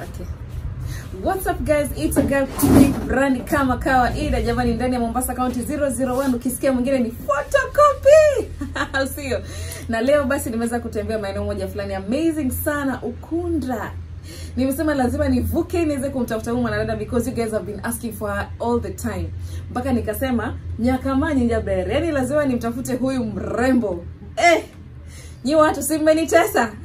Okay. What's up guys? It's a girl Tiki Brand kama kawaida jamani ndani ya Mombasa County 001 ukisikia mwingine ni photocopy. Au sio? Na leo basi nimeweza kutembea maeneo moja fulani amazing sana Ukunda. Nimesema lazima nivuke niweze kumtafuta huyu mwanadada because you guys have been asking for her all the time. Mpaka nikasema Nyakamanya Njabere. Yaani lazima nimtafute huyu mrembo. Eh, nyi watu si mmenitesa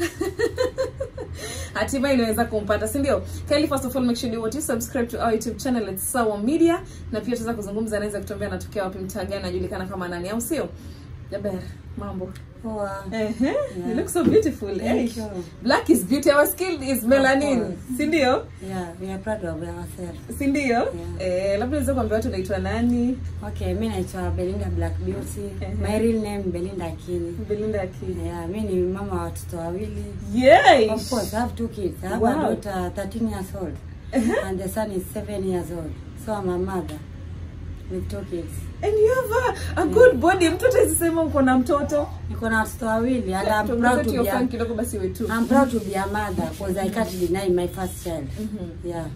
hatimaye inaweza kumpata si ndio Kylie, first of all make sure you you subscribe to our youtube channel it's sawa media na pia tutaweza kuzungumza anaweza kutuambia anatokea wapi mtaa gani anajulikana kama nani au sio jaber mambo Poa. Ehe, you look so beautiful Thank eh. you. black is beauty our skin is melanin course. si ndio Yeah, we are proud of ourselves. si ndio eh, labda unaweza kuambia watu unaitwa nani Okay, mi naitwa Belinda Black Beauty. Ehe. My real name Belinda Akini. Belinda Akili Yeah, mi ni mama wa watoto wawili. yes Of course, I have two kids. I have Wow. a daughter 13 years old and the son is 7 years old. So I'm a mother with two kids. and you have a, a good body mtu atasema uko na mtoto Niko na watoto wawili and I'm Tuongeze proud tu to hiyo be fan a, kidogo basi wetu I'm proud to be a mother because I can't deny my first child. Mhm. Yeah,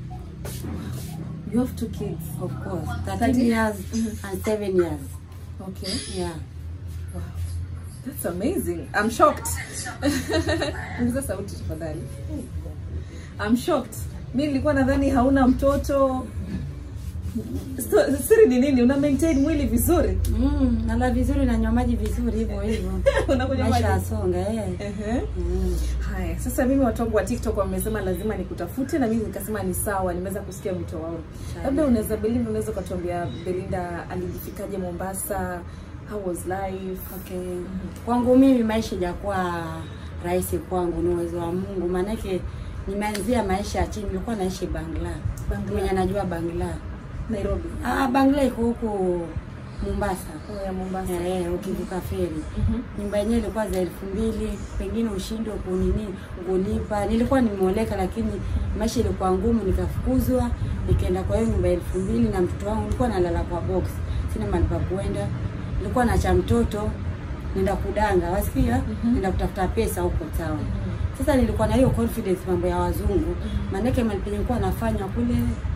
you have two kids of course. 13 Thirteen? years and 7 years. okay Yeah. That's amazing. I'm shocked. Ongeza sauti tafadhali. I'm shocked. Mi nilikuwa nadhani hauna mtoto. So, siri ni nini? Una maintain mwili vizuri? Mm, nala vizuri na nywa maji vizuri hivyo hivyo. Unakunywa Maisha maji? yasonga eh. Ehe. Mm. Haya, sasa mimi watu wangu wa TikTok wamesema lazima nikutafute na mimi nikasema ni sawa, nimeweza kusikia wito wao. Labda unaweza Belinda, unaweza ukatuambia Belinda alijifikaje Mombasa? How was life? Okay. Kwangu mimi maisha ijakuwa rahisi kwangu, ni uwezo wa Mungu. Maanake nimeanzia maisha ya chini, nilikuwa naishi Bangla. Bangla. Mwenye anajua Bangla. Nairobi. Ah, Bangla iko huku Mombasa. Oh, ya Mombasa. Eh, ukivuka feri. Mhm. Nyumba yenyewe ilikuwa za elfu mbili, pengine ushindwe kunini kulipa. Nilikuwa nimeoleka, lakini maisha ilikuwa ngumu, nikafukuzwa, nikaenda kwa hiyo nyumba ya elfu mbili na mtoto wangu nilikuwa nalala kwa box, sina mahali pa kuenda. Nilikuwa nacha mtoto nenda kudanga, wasikia, nenda kutafuta pesa huko town. Sasa nilikuwa na hiyo confidence mambo ya wazungu, maanake mahali penye nilikuwa nafanya kule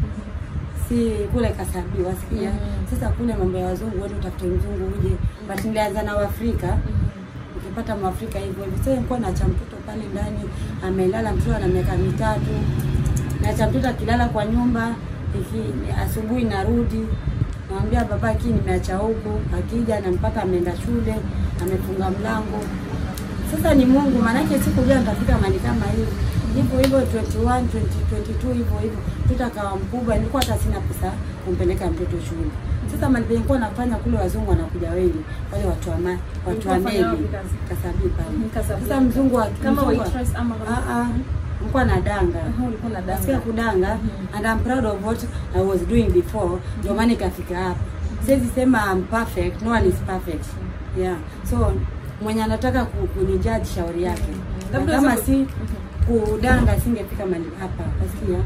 si kule Kasabi, wasikia. Mhm. Sasa kule mambo ya wazungu, wewe utafute mzungu uje, but nilianza na Waafrika ukipata mwafrika hivyo hivyo. Sasa nilikuwa naacha mtoto pale ndani amelala, mtoto ana miaka mitatu, naacha mtoto akilala kwa nyumba iki, asubuhi narudi namwambia baba ki nimeacha huku, akija nampata ameenda shule, amefunga mlango. Sasa ni Mungu, maanake sikujua nitafika mahali kama hivi hivyo hivyo 21 20, 22 hivyo hivyo, mtoto akawa mkubwa, nilikuwa hata sina pesa kumpeleka mtoto shule. Sasa mahali penye nilikuwa nafanya kule, wazungu wanakuja wengi, wale watu wa ma, watu wa Ulikuwa fanya wapi meli kazi? Kasabi pale. Mhm, Kasabi. Sasa mzungu wa Kama mzungu wa- waitress ama kama- Ah ah, nilikuwa na danga Aha, ulikuwa na danga. nasikia kudanga Mhm. and I'm proud of what I was doing before ndio maana ikafika hapa siwezi sema I'm perfect no one is perfect yeah so mwenye anataka ku- kunijudge shauri yake na Labda kama hizo- si kudanga singefika mahali hapa nasikia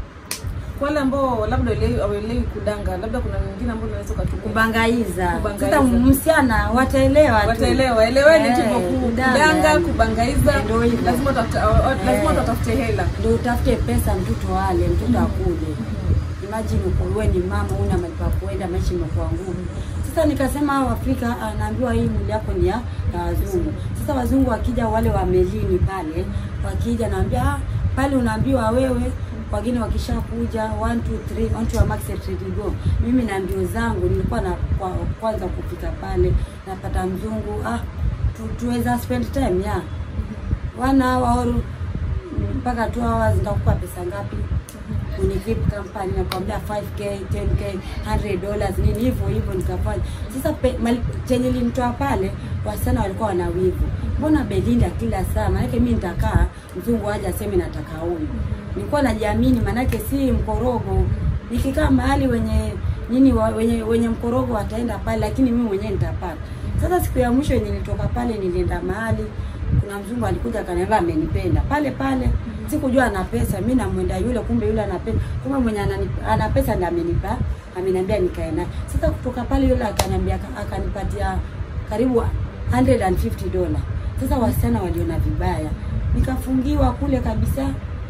Kwa wale ambao labda hawaelewi hawaelewi kudanga, labda kuna wengine ambao unaweza ukatupa kubangaiza Kubangaiza. sasa msichana wataelewa tu. wataelewa, eleweni tu Eh, kwa kudanga, kudanga, yani. kubangaiza, Ndio hivyo. lazima utafute lazima Eh. utafute hela. ndio utafute pesa mtoto wale mtoto akule imagine uko wewe ni mama una mahali pa kuenda maisha imekuwa ngumu sasa nikasema hao Afrika anaambiwa hii mwili yako ni ya ya wazungu sasa wazungu wakija wale wa melini pale wakija naambia ah, pale unaambiwa wewe wageni wakishakuja 1 2 3 on to a max ready go mimi na mbio zangu nilikuwa na kwa, kwanza kufika pale napata mzungu ah tu, tuweza spend time ya one hour or mpaka 2 hours nitakupa pesa ngapi kwenye VIP company nakwambia 5k 10k 100 dollars nini hivyo hivyo nikafanya sasa pe- mali- chenye limtoa pale wasichana walikuwa wana wivu mbona Belinda kila saa maanake mi nitakaa mzungu aje aseme nataka huyu nilikuwa najiamini maanake si mkorogo nikikaa mahali wenye nini wa, wenye wenye mkorogo wataenda pale lakini mimi mwenyewe nitapata sasa siku ya mwisho yenye nilitoka pale nilienda mahali kuna mzungu alikuja akaniambia amenipenda pale pale sikujua ana pesa mi namwenda yule kumbe yule ana pesa kumbe mwenye anani- ana pesa ndiye amenipa ameniambia nikae naye sasa kutoka pale yule akaniambia akanipatia karibu 150 dola sasa wasichana waliona vibaya nikafungiwa kule kabisa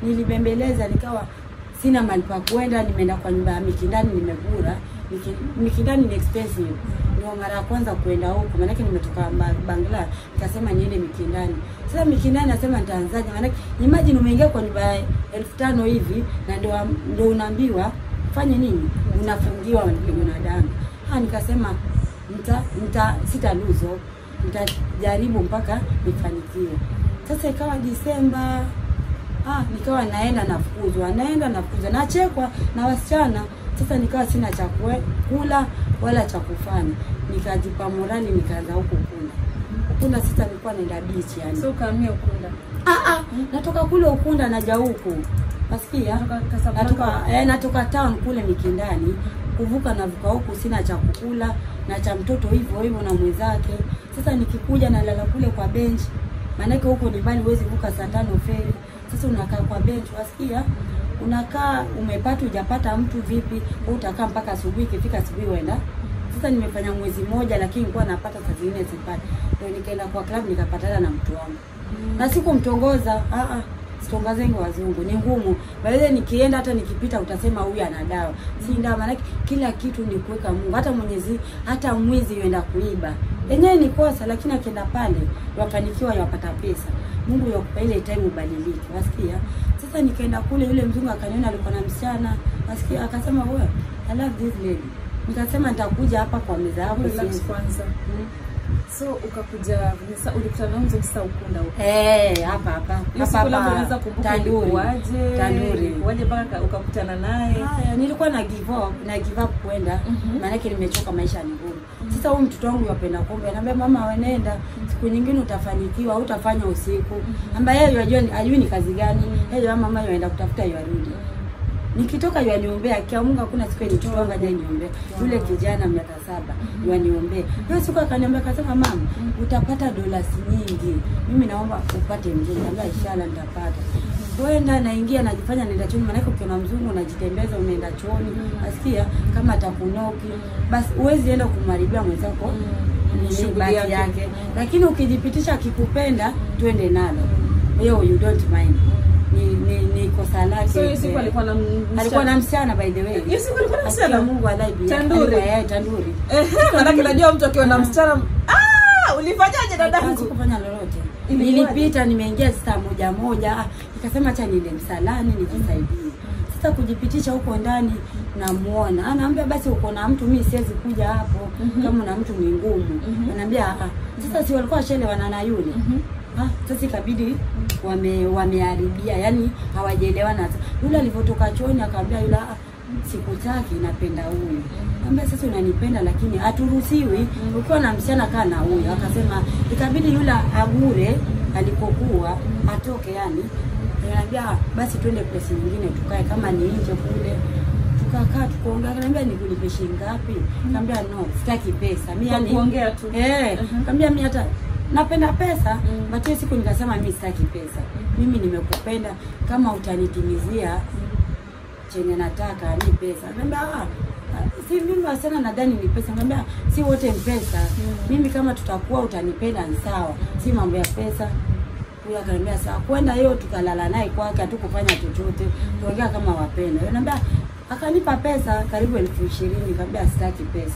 nilibembeleza nikawa sina mahali pa kwenda, nimeenda kwa nyumba ya Mikindani nimegura. Miki- Mikindani ni expensive, ndio mara ya kwanza kuenda huko, maanake nimetoka Ba- Bangla, nikasema niende Mikindani. Sasa Mikindani nasema nitaanzaje? Maanake imagine umeingia kwa nyumba ya elfu tano hivi na ndio ndio unaambiwa fanye nini, unafungiwa unapigwa na damu. Ah, nikasema nita, nita sita lose hope, nitajaribu mpaka nifanikiwe. Sasa ikawa Disemba Ah, nikawa naenda nafukuzwa, naenda nafukuzwa, nachekwa na wasichana. Sasa nikawa sina cha kue- kula wala cha kufanya, nikajipa morali, nikaanza huko Ukunda. Ukunda sasa nilikuwa naenda beach yani. So ukahamia Ukunda. Ah, ah, natoka kule Ukunda naja huku. Nasikia? Natoka Casablanca. Natoka eh, natoka town kule Mikindani. Kuvuka navuka huku sina cha kukula na cha mtoto hivyo hivyo na mwenzake. Sasa nikikuja nalala kule kwa bench. Maanake huko ni mbali huwezi vuka saa tano feri. Sasa unakaa kwa bench wasikia? Unakaa umepata hujapata mtu vipi? Wewe utakaa mpaka asubuhi ikifika asubuhi uenda. Sasa nimefanya mwezi mmoja lakini nilikuwa napata saa zingine sipati. Ndio nikaenda kwa club nikapatana na mtu wangu na sikumtongoza ah ah sitongazeni wazungu ni ngumu baadaye nikienda hata nikipita utasema huyu ana dawa si dawa maanake kila kitu ni kuweka Mungu hata Mwenyezi hata mwizi yuenda kuiba yenyewe ni kosa lakini akienda pale wafanikiwa yapata pesa Mungu yakupa ile time ubadilike wasikia sasa nikaenda kule yule mzungu akaniona alikuwa na msichana wasikia akasema wewe I love this lady nikasema nitakuja hapa kwa meza yako Relax siwezi." kwanza. Mm. So ukakuja sasa ulikutana na mzee sasa Ukunda huko. Eh, hapa hapa. Hiyo Hapa siku labda hapa. unaweza kumbuka Tanduri. ilikuwaje? Tanduri. Ilikuwaje mpaka ka- ukakutana naye? Haya, nilikuwa na give up, na give up kwenda. Mhm. Maanake nimechoka maisha ni ngumu. Sasa huyu mtoto wangu yapenda pombe, anambia mama wenenda, siku nyingine utafanikiwa, utafanya usiku. Ambaye yeye yajua ni- ajui ni kazi gani. Yeye mama mama yaenda kutafuta yarudi. Nikitoka yaniombea, akiamunga hakuna siku yenye mtoto wangu ajaye niombea. Yule kijana miaka saba yaniombea. Hiyo siku akaniambia akasema, mama, utapata dola nyingi. Mimi naomba upate mzungu. Niambia inshallah nitapata. Kwenda naingia najifanya naenda chooni, maanake ukiona mzungu unajitembeza unaenda chooni, nasikia kama atakunoki, basi huwezi enda kumharibia mwenzako nini Shughuli basi yake. yake, lakini ukijipitisha akikupenda, twende nalo, hiyo you don't mind, ni ni, ni kosa lake. So hiyo siku alikuwa na m- alikuwa na msichana by the way, Hiyo siku alikuwa na msichana? Akia Mungu alaibi Tanduri? tanduri Ehe, maanake najua mtu akiwa na msichana ah, ulifanyaje dadangu? kufanya lolote. Ilikuwaje? Nilipita, nimeingia saa moja moja, ah, nikasema acha niende msalani nijisaidie. Sasa kujipitisha huko ndani namuona, anaambia basi uko na mtu, mimi siwezi kuja hapo kama una mtu ni ngumu. Anaambia ah, sasa si walikuwa washelewana na yule Ah, sasa ikabidi wame wameharibia, yani hawajaelewana. Yule alivyotoka chooni akamwambia yule ah, sikutaki, napenda huyu. Ambia sasa unanipenda lakini haturuhusiwi ukiwa na msichana kaa na huyu. Akasema ikabidi yule agure alipokuwa atoke, yani Niambia "Ah, basi twende place nyingine tukae, kama ni nje kule. Tukakaa tukaongea, akaniambia nikulipe shilingi ngapi? Nikamwambia no, sitaki pesa. Mimi Kwa yani kuongea tu. Eh, Mhm. nikamwambia mimi hata napenda pesa, Mm. but hiyo siku nikasema mimi sitaki pesa. Mimi nimekupenda kama utanitimizia chenye nataka ni pesa. Nikamwambia ah, ah, si mimi wasichana nadhani ni pesa. Nikamwambia si wote ni pesa. Mimi kama tutakuwa utanipenda ni sawa, si mambo ya pesa. Huyo akaniambia sawa. Kwenda hiyo tukalala naye kwake, hatukufanya chochote, tuongea kama wapenda. Yeye anambia akanipa pesa karibu elfu ishirini. Nikamwambia sitaki pesa.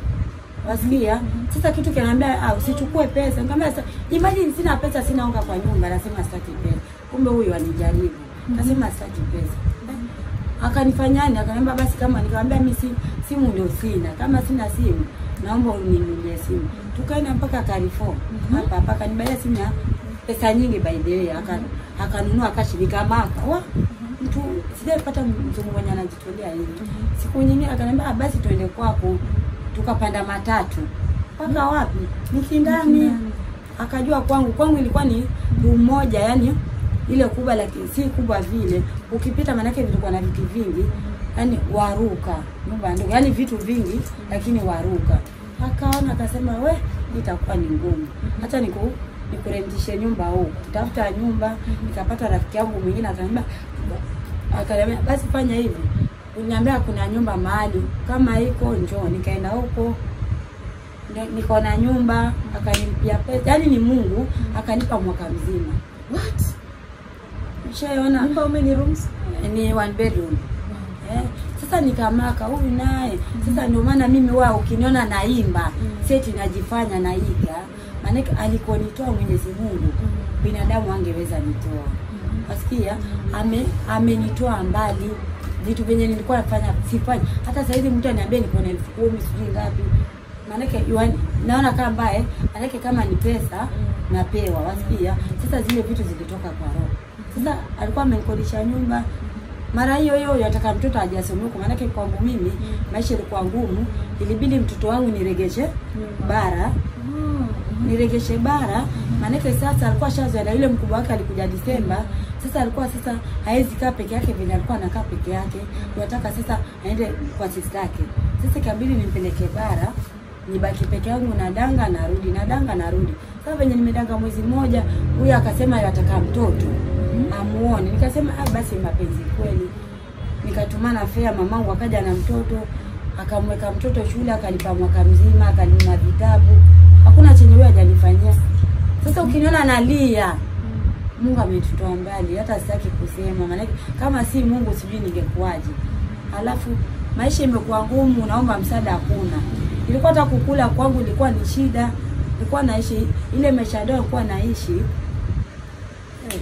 Wasikia? Sasa kitu kinaniambia ah, usichukue pesa. Nikamwambia sasa imagine sina pesa, sina unga kwa nyumba, nasema sitaki pesa. Kumbe huyu alijaribu. Nasema sitaki pesa. Akanifanyani, akaniambia basi kama nikamwambia mimi si, simu ndio sina. Kama sina simu, naomba uninunulie simu. Tukaenda mpaka Carrefour. Hapa hapa akanibaia simu ya pesa nyingi by the way. Aka akanunua akashirika maka. Wa mtu sijapata mzungu mwenye anajitolea hivi. Siku nyingine akaniambia ah, basi tuende kwako. Tukapanda matatu. Mpaka wapi? Mikindani. Akajua kwangu, kwangu ilikuwa ni room moja yani ile kubwa lakini si kubwa vile. Ukipita manake vilikuwa na vitu vingi, yani waruka nyumba ndogo, yani vitu vingi lakini waruka. Akaona akasema, we hii itakuwa ni ngumu, hata niku nikurentishe nyumba huko. Tafuta nyumba, nikapata rafiki yangu mwingine akaniambia, akaniambia basi fanya hivi, uniambia kuna nyumba mahali kama iko, njoo. Nikaenda huko Ni- niko na nyumba, akanilipia pesa, yani ni Mungu akanipa mwaka mzima What? ushaona Nyumba how many rooms? ni one bedroom eh. Sasa nikamaka huyu naye sasa, ndio maana mimi wa ukiniona naimba seti najifanya naiga, maanake alikonitoa Mwenyezi Mungu binadamu angeweza nitoa. Wasikia, ame amenitoa mbali, vitu vyenye nilikuwa nafanya sifanyi. Hata sasa hivi mtu aniambia niko na elfu kumi sijui ngapi, maanake yuani- naona kama mbaye, maanake kama ni pesa napewa. Wasikia, sasa zile vitu zilitoka kwa roho. Sasa alikuwa amenikodisha nyumba mara hiyo hiyo yataka mtoto ajasome huko, maanake kwangu mimi maisha ilikuwa ngumu, ilibidi mtoto wangu niregeshe bara niregeshe bara, maanake sasa alikuwa shazoea na yule mkubwa wake alikuja Disemba. Sasa alikuwa sasa hawezi kaa peke yake venye alikuwa anakaa peke yake, yataka sasa aende kwa sister yake. Sasa ikabidi nimpeleke bara, nibaki peke yangu, nadanga narudi, nadanga narudi. Sasa venye nimedanga mwezi mmoja, huyu akasema yataka mtoto amuone, nikasema ah, basi mapenzi kweli. Nikatumana fea, mamangu akaja na mtoto akamweka mtoto shule, akalipa mwaka mzima, akanunua vitabu, hakuna chenye huyo hajanifanyia. Sasa ukiniona nalia, Mungu ametutoa mbali, hata sitaki kusema, maanake kama si Mungu sijui ningekuwaje. Alafu maisha imekuwa ngumu, naomba msaada, hakuna. Ilikuwa hata kukula kwangu ilikuwa ni shida, nilikuwa naishi ile maisha ndio nilikuwa naishi eh.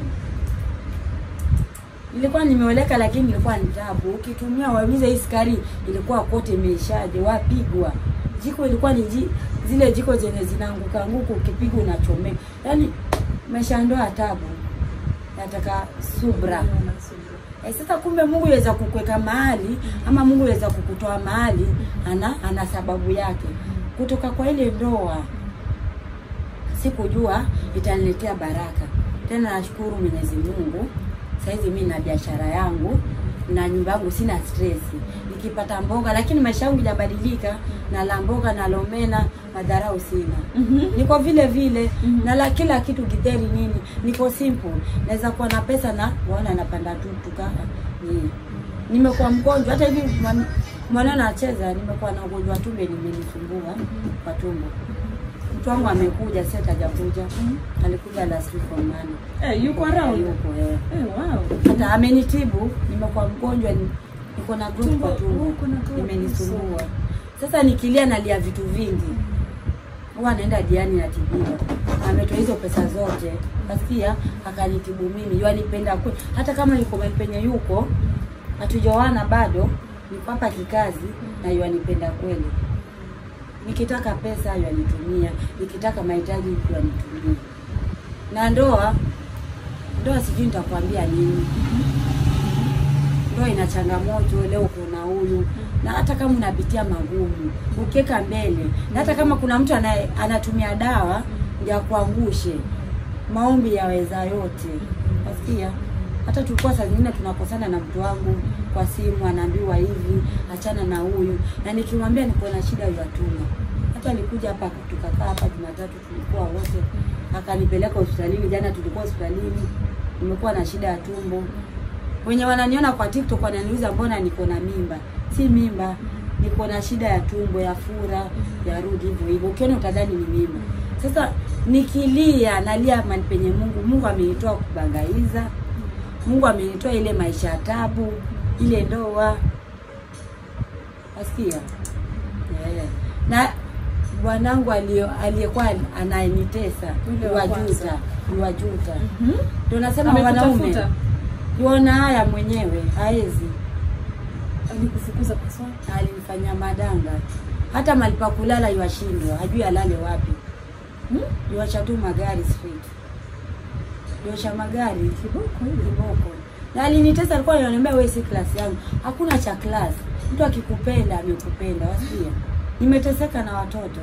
Nilikuwa nimeoleka lakini nilikuwa ni tabu. Ukitumia waulize hii sukari ilikuwa kote imeishaje, wapigwa. Jiko ilikuwa ni ji, zile jiko zenye zinaanguka anguka ukipigwa unachomeka. Yaani maisha ndio ya tabu. Nataka subra. Eh, sasa kumbe Mungu yaweza kukuweka mahali ama Mungu yaweza kukutoa mahali ana ana sababu yake. Kutoka kwa ile ndoa sikujua itaniletea baraka. Tena nashukuru Mwenyezi Mungu. Saizi mimi na biashara yangu na nyumba yangu sina stress. Nikipata mboga lakini maisha yangu hajabadilika na la mboga na lomena madharau sina. Niko vile vile na la kila kitu githeri nini. Niko simple. Naweza kuwa na pesa na waona napanda tu tuka ni nimekuwa mgonjwa hata hivi mwan- mwana anacheza nimekuwa na ugonjwa wa tumbo limenisumbua kwa tumbo. Mtu wangu amekuja sasa hajakuja. Alikuja last week on Monday. Eh, yuko around? Yuko eh Eh, wow. hata amenitibu, nimekuwa mgonjwa, ni- niko na growth Tumbo, kwa tumbo, uko na growth, imenisumbua. Sasa nikilia nalia vitu vingi, huwa naenda diani natibiwa, ametoa hizo pesa zote, nasikia akanitibu mimi, yanipenda kweli, hata kama yuko mahali penye yuko hatujaoana bado, niko hapa kikazi na yanipenda kweli. Nikitaka pesa yanitumia, nikitaka mahitaji yanitumia. Na ndoa ndoa sijui nitakwambia nini. Ndoa ina changamoto, leo kuna huyu na hata kama unapitia magumu, ukiweka mbele, na hata kama kuna mtu anaye, anatumia dawa ndio akuangushe, maombi yaweza yote. Nasikia hata tulikuwa saa zingine tunakosana na mtu wangu kwa simu, anaambiwa hivi, achana na huyu, na nikimwambia niko na shida ya tumbo. Hata alikuja hapa tukakaa hapa Jumatatu, tulikuwa wote, akanipeleka hospitalini. Jana tulikuwa hospitalini, nimekuwa na shida ya tumbo. Wenye wananiona kwa TikTok wananiuliza mbona niko na mimba. Si mimba, niko na shida ya tumbo, ya fura, ya rudi hivyo hivyo. Ukiona utadhani ni mimba. Sasa nikilia nalia mahali penye Mungu. Mungu amenitoa kubangaiza. Mungu amenitoa ile maisha ya tabu, ile ndoa. Asikia? Yeah. Na bwanangu alio- aliyekuwa anayenitesa Yule wa wajuta, kwanza. wajuta. Mhm. Ndio nasema wanaume Amekutafuta? Yuona haya mwenyewe haezi, Alikufukuza kwa swali? alimfanyia madanga, hata mahali pa kulala yuashindwa, hajui alale wapi. Hmm? Yuacha tu magari street, yuacha magari Kiboko hivi. kiboko. Na alinitesa, alikuwa ananiambia wewe si klasi yangu. Hakuna cha klasi, mtu akikupenda amekupenda, wasikia. Nimeteseka na watoto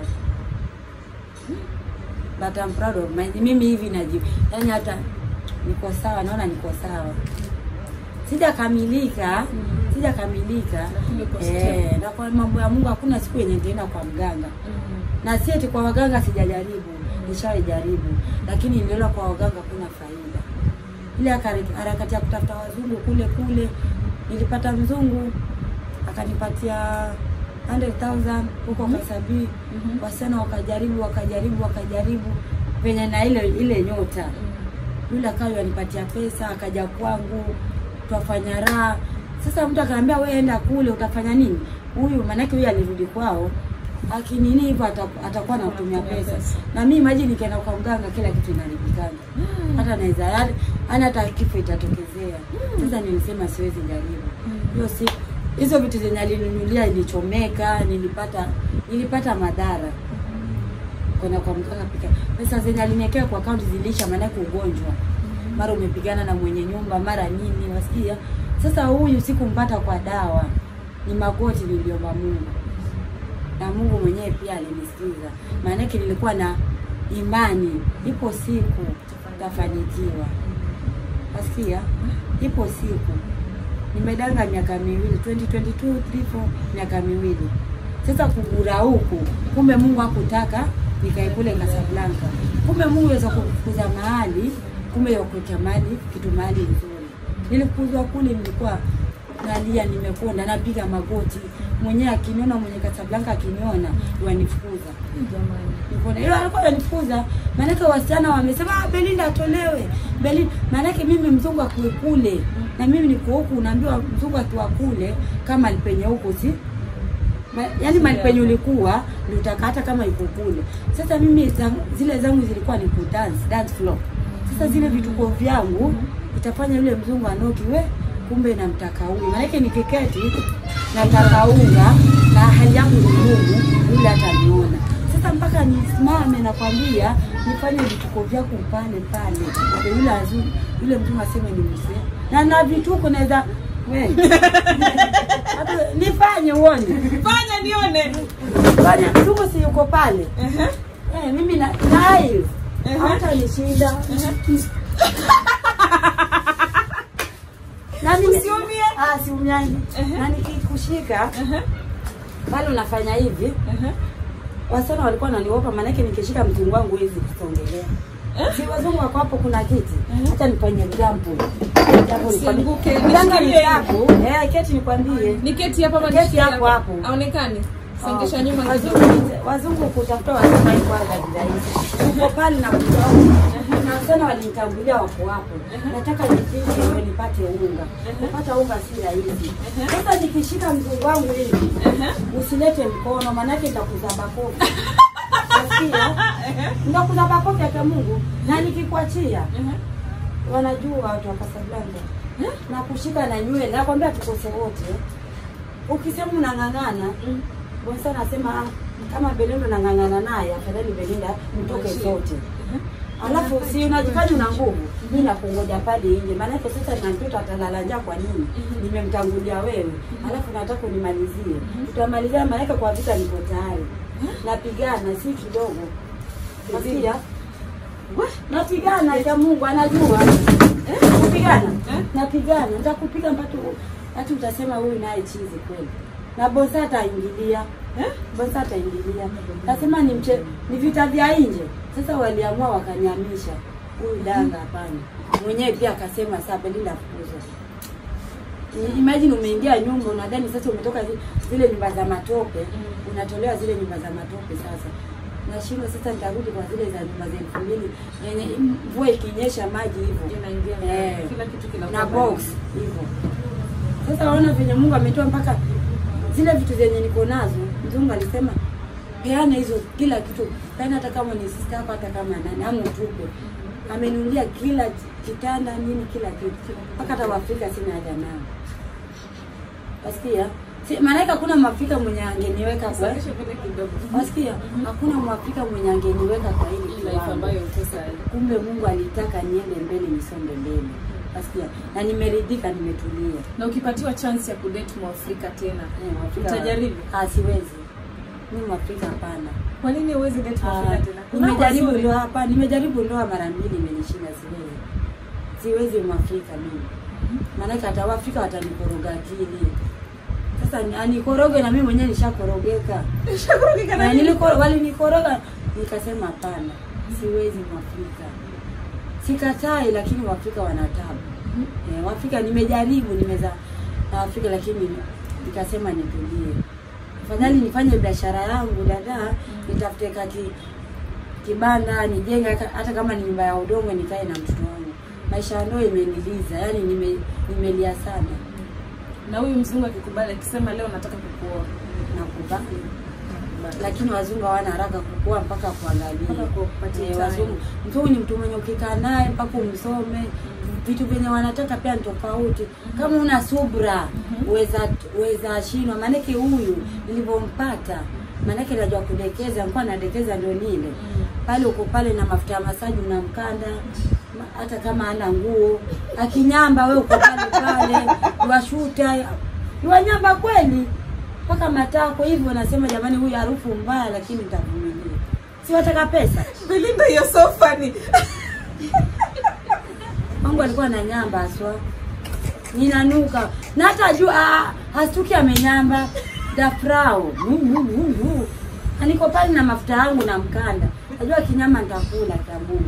but I'm proud of my, mimi hivi naji, yani hata niko sawa, naona niko sawa sijakamilika Mm. sijakamilika Lakini uko eh, still. na kwa mambo ya Mungu hakuna siku yenye nitaenda kwa mganga Mhm. na si eti kwa waganga sijajaribu, nishawahi jaribu, lakini niliona kwa waganga kuna faida. Ile hakari- harakati ya kutafuta wazungu kule kule, nilipata mzungu akanipatia 100,000 huko Mhm. Kasabii. Mhm. Wasichana wakajaribu wakajaribu wakajaribu venye na ile ile nyota yule akawa anipatia pesa, akaja kwangu, twafanya raha. Sasa mtu akaambia wewe enda kule, utafanya nini? Huyu maanake huyu alirudi kwao akinini hivyo ata- atakuwa anatumia pesa. Na mimi imagine nikienda kwa mganga kila kitu inaharibikana. Hata naweza yani yani hata kifo itatokezea. Sasa nilisema siwezi jaribu. Hiyo si hizo vitu zenye alininunulia ilichomeka, nilipata nilipata madhara. Kwenda kwa mganga pika. Pesa zenye aliniwekea kwa account zilisha maanake ugonjwa. Mara umepigana na mwenye nyumba, mara nini, wasikia? Sasa huyu sikumpata kwa dawa. Ni magoti niliomba Mungu na Mungu mwenyewe pia alinisikiza. Maanake nilikuwa na imani, ipo siku tafanikiwa. Nasikia ipo siku. Nimedanga miaka miwili 2022 3 4 miaka miwili. Sasa kugura huku, kumbe Mungu hakutaka nikae kule Casablanca. Kumbe Mungu aweza kukuza mahali, kumbe yakuweka mahali kitu mahali nzuri. Nilikuzwa kule, nilikuwa nalia, nimekonda, napiga magoti. Mwenyewe akiniona, mwenye Casablanca akiniona, wanifukuza Jamani. Nikaona hiyo alikuwa ananifukuza. Maanake wasichana wamesema ah, Belinda atolewe. Belinda maanake mimi mzungu akiwe kule na mimi niko huku, unaambiwa mzungu akiwa kule kama alipenye huko si Ma, yaani mali penye ulikuwa ndio utakata kama yuko kule. Sasa mimi zangu, zile zangu zilikuwa ni kudance, dance floor. Sasa zile vituko vyangu itafanya yule mzungu anoki we kumbe namtaka huyu. Maanake nikiketi nataka unga na hali yangu ni ngumu, yule hataniona. Sasa mpaka nisimame nakwambia nifanye vituko vyako pale pale. Ndio yule azuri, yule mzungu aseme ni mzee. Na na vituko naweza we hata nifanye uone. Fanya nione. Fanya mzungu si yuko pale. Ehe. Eh, mimi na naye Ehe. hata nishinda. Na mimi Usiumie. Ah, siumiangi. Ehe. Na nikikushika Ehe. pale unafanya hivi. Ehe. Wasichana walikuwa wananiogopa maanake nikishika mzungu wangu hizi kusongelea. Si wazungu wako hapo kuna kiti. Hata nifanye jambo. Jambo Usianguke, Mganga ni nishikie. yako. Eh, keti nikwambie. Niketi hapa ama Keti nishikie hapo hapo. Aonekane. Songesha nyuma wazungu, kidogo. wazungu kutafuta wasema hii kwanza ni rahisi. Uko pale na kutoa na wasichana walinitangulia wako hapo. Nataka nifike ndio nipate unga. Kupata unga si rahisi. Sasa nikishika mzungu wangu hivi, usilete mkono maanake nitakuza bakofi. Nasikia? Nitakuza bakofi ya Mungu na nikikuachia wanajua watu wa Casablanca na kushika na nywele, nakwambia tukose wote. Ukisema unang'ang'ana Bonsa anasema ah, kama Belinda unang'ang'ana naye, afadhali Belinda mtoke zote. Alafu si unajifanya una nguvu, mimi nakungoja pale nje, maanake sasa na mtoto atalala njaa. Kwa nini? Nimemtangulia wewe, alafu nataka unimalizie. Tutamalizia, maanake kwa vita niko tayari, napigana si kidogo. Nasikia napigana ya Mungu anajua eh, kupigana napigana, nitakupiga mpaka hata utasema huyu naye chizi kweli, na bosa ataingilia eh, bosa ataingilia, nasema ni mche, ni vita vya nje. Sasa waliamua wakanyamisha huyu danga, hapana. Mwenyewe pia akasema saa Belinda fukuzwa. Imagine umeingia nyumba unadhani sasa umetoka zi- zile nyumba za matope, unatolewa zile nyumba za matope sasa. Nashindwa sasa nitarudi kwa zile za nyumba za elfu mbili yenye mvua ikinyesha maji hivyo. Inaingia Eh. kila kitu kinakuwa na baridi. box hivyo. Sasa waona venye Mungu ametoa mpaka zile vitu zenye niko nazo. Mzungu alisema peana hizo kila kitu, peana hata kama ni sister yako, hata kama nani, ama utupe. Amenunulia kila kitanda nini, kila kitu, mpaka hata Waafrika sina haja nao. Wasikia? Si, maanake hakuna Mwafrika mwenye angeniweka kwa Songesha mbele kidogo. wasikia, hakuna Mwafrika mwenye angeniweka kwa hili Hii life kiwango ambayo uko sasa. kumbe Mungu alitaka niende mbele nisonge mbele. Nasikia na nimeridhika, nimetulia. Na ukipatiwa chance ya kudate Mwafrika tena, Eh, Mwafrika- utajaribu? Ah, siwezi. Mimi Mwafrika hapana. Kwa nini huwezi date Ah, Mwafrika tena? Kuna Nimejaribu wazuri. ndoa hapa, nimejaribu ndoa mara mbili imenishinda, siwezi. Siwezi Mwafrika mimi. Maanake hata Waafrika watanikoroga akili. Sasa ni- anikoroge na mimi mwenyewe nishakorogeka. Nishakurudika na Na nini? niliko- walinikoroga nikasema hapana, siwezi Mwafrika. Sikatai, lakini Waafrika wana tabu. Eh, Waafrika nimejaribu, nimeza na Waafrika lakini nikasema nitulie. Afadhali nifanye biashara yangu dada, nitafute kati kibanda nijenge hata- hata kama ni nyumba ya udongo nikae na mtoto wangu. maisha ya ndoa imeniliza, yani nime, nimelia sana Na huyu mzungu akikubali akisema leo nataka kukuoa. na kubali, lakini wazungu hawana haraka kukua mpaka kuangalia Mpaka kupatia Eh, time. wazungu. Mzungu ni mtu mwenye ukikaa naye mpaka umsome vitu vyenye wanataka pia ni tofauti. Kama una subra uweza uweza shindwa. Maanake huyu nilivyompata, maanake najua kudekeza, nilikuwa nadekeza ndio nile pale, uko pale na mafuta ya masaji unamkanda ma- hata kama ana nguo akinyamba, we uko pale pale washuta wanyamba kweli mpaka matako hivyo. Nasema jamani, huyu harufu mbaya, lakini nitavumilia. Si wataka pesa Belinda, you're so funny. Mungu alikuwa na nyamba aswa, ninanuka na hata juu ah, hastuki amenyamba dafrao na niko pale na mafuta yangu na mkanda, najua kinyama nitakula tabu.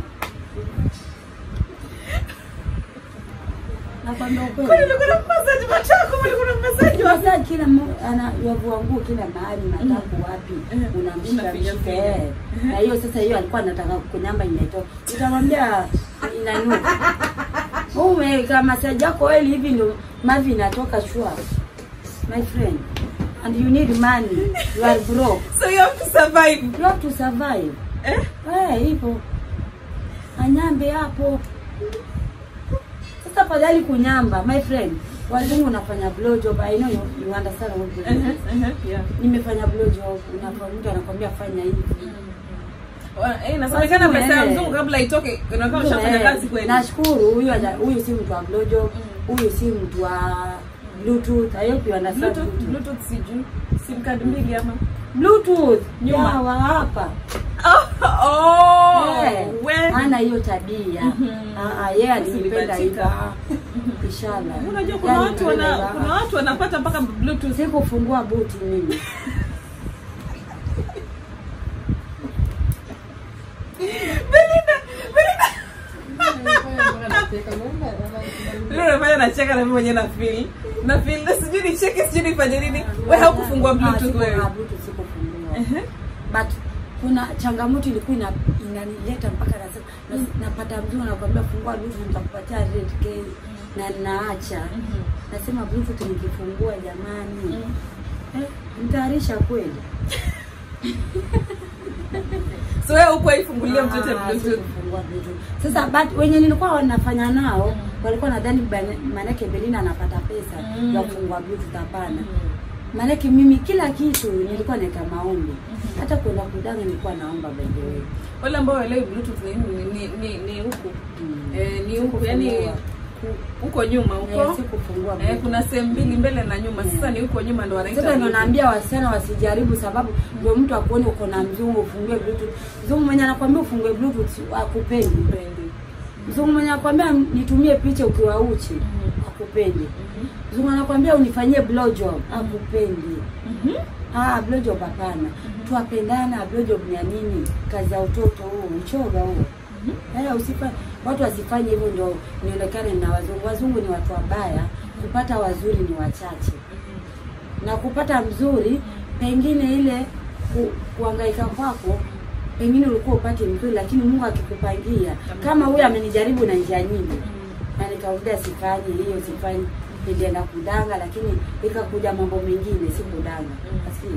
Nakwambia Kwani ukweli, ulikuwa na massage matako, ulikuwa na massage wa- Kwanza kila mu- ana yavua nguo kila mahali, mataku wapi, Mhm. unamshika Unafinya mshika finya. eh. Na hiyo sasa, hiyo alikuwa anataka kunyamba imetoka, nitamwambia inanuka. Ume kama masaji yako oil hivi ndio mavi inatoka shua, my friend, and you need money, you are broke, So you have to survive. you have to survive. Eh? Eh, hivyo anyambe hapo sasa. Fadhali kunyamba, my friend. Wazungu unafanya blowjob, I know you, you understand what it is. Uh-huh, uh-huh, yeah. nimefanya blowjob, unafanya mtu anakwambia fanya hivi. Wa- eh, inasemekana Wazungu, pesa ya eh. mzungu kabla itoke unakuwa ushafanya Eh, kazi kweli. Nashukuru huyu haja- huyu si mtu wa blowjob, huyu si mtu wa bluetooth. I hope you understand Bluetooth, bluetooth. Bluetooth sijui. Sim card mbili ama. Bluetooth Nyuma. ya wa hapa Oh, oh, Eh, we. hana hiyo tabia. Mhm. Ah, ah, yeye alinipenda Ulibahatika. hivyo. Ah, Inshallah. Unajua kuna Yaani watu wana nilipenda kuna hivyo. watu wanapata mpaka bluetooth. Sikufungua buti mimi. Belinda, Belinda. Leo unafanya nacheka na mimi mwenyewe na feel. Na feel na sijui nicheke sijui nifanye nini. Wewe haukufungua Ah, bluetooth siku- wewe. ah, Bluetooth sikufungua. Ehe. But kuna changamoto ilikuwa ina, inanileta mpaka nasema nas- napata mzungu nakwambia fungua Bluetooth nitakupatia red K na naacha. Mhm. Nasema Bluetooth nikifungua jamani. Mm. Eh, nitaharisha kweli. So wewe huko ifungulia mtoto Ah, bluetooth. sikufungua Bluetooth. Sasa but wenye nilikuwa wanafanya nao walikuwa nadhani bane- manake Belina anapata pesa Mm. ya kufungua Bluetooth hapana. Maanake mimi kila kitu nilikuwa naeka maombi. Hata kwenda kudanga nilikuwa naomba by the way. Wale ambao waelewi bluetooth ni ni ni, ni, ni huku. Mm. Eh, ni huku yani Sikufungua. ku- huko nyuma Eh, huko. sikufungua Eh, Bluetooth. kuna sehemu mbili mbele na nyuma. Sasa ni huko nyuma ndo wanaita. Sasa ndio bluetooth. naambia wasichana wasijaribu, sababu ndio mtu akuone uko na mzungu ufungue Bluetooth. Mzungu mwenye anakwambia ufungue Bluetooth akupendi. Sipendi. Mzungu mwenye anakwambia nitumie picha ukiwa uchi Mhm. akupendi. Mhm. Mzungu anakwambia unifanyie blowjob akupendi. Mhm. Ah, blowjob hapana. Tuwapendana, blowjob ni ya nini? Kazi ya utoto huo, uchoga huo. Eh, usifa watu wasifanye hivyo ndio nionekane na wazungu. Wazungu ni watu wabaya, kupata wazuri ni wachache. Na kupata mzuri pengine ile ku, kuhangaika kwako pengine ulikuwa upate mzuri, lakini Mungu akikupangia kama huyu amenijaribu na njia nyingi na nikarudia sifanyi hiyo sifanyi, nilienda kudanga, lakini ikakuja mambo mengine, si kudanga. Asikia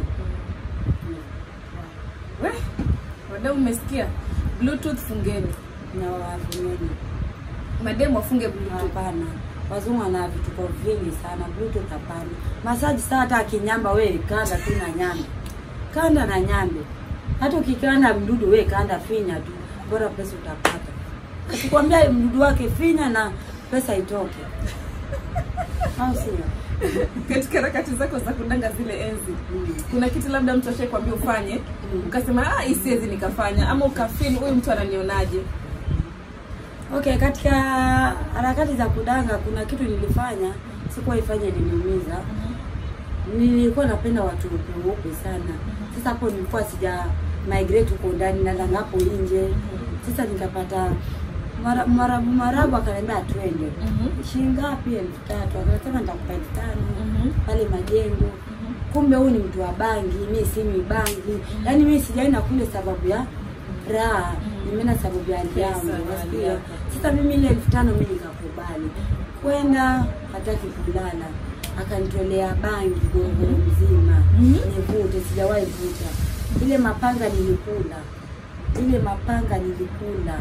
We, wadau mmesikia? Bluetooth fungeni. na wavueni Mademu wafunge bluetooth. Hapana, wazungu wana vituko vingi sana. Bluetooth hapana. Masaji saa hata akinyamba, we kanda tu na nyambe, kanda na nyambe. Hata ukikanda mdudu, we kanda, finya tu, bora pesa utapata. Akikwambia mdudu wake finya na pesa itoke, au sio? Katika harakati zako za kudanga zile enzi. Mm. Kuna kitu labda mtu ashakwambia ufanye, Mm. ukasema ah, hii siwezi nikafanya ama ukafeel huyu mtu ananionaje? Okay, katika harakati za kudanga kuna kitu nilifanya, sikuwa ifanye niliumiza. Nilikuwa napenda watu weupe weupe sana. Sasa hapo nilikuwa sija migrate huko ndani na danga hapo nje. Sasa nikapata mara- marabu marabu akaniambia twende. Mhm. Shilingi ngapi? elfu tatu. Akasema nitakupa elfu tano Mhm. pale majengo. Kumbe huyu ni mtu wa bangi, mimi si mi bangi. Yaani mimi sijaenda kule sababu ya raha nimeenda sababu ya hali yangu Pesa, hali nasikia yako. sasa mimi ile elfu tano mi nikakubali kwenda hataki kulala akanitolea bangi gogoro mzima Mhm. nivute sijawahi vuta ile mapanga nilikula ile mapanga nilikula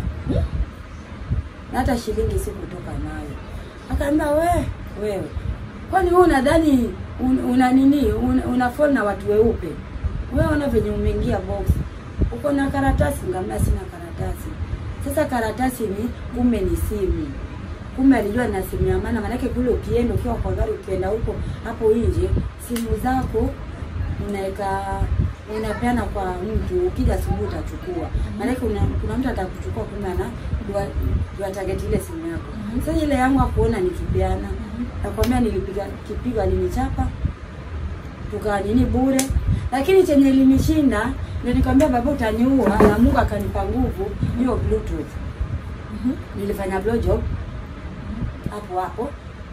na hata shilingi sikutoka nayo akaambia we wewe kwani wewe unadhani un, una nini un, una phone na watu weupe wewe ona venye umeingia box uko na karatasi ngamia sina karatasi sasa karatasi ni kumbe ni simu kumbe alijua na simu ya maana maanake kule ukienda ukiwa kwa gari ukienda huko hapo nje simu zako unaweka unapeana kwa mtu ukija asubuhi utachukua maanake una, kuna mtu atakuchukua kumbe ana dua target ile simu yako sasa ile yangu akuona nikipeana nakwambia nilipiga kipiga alinichapa tukaa nini bure lakini chenye linishinda ndio nikamwambia baba utaniua na Mungu akanipa nguvu hiyo bluetooth nilifanya blowjob hapo hapo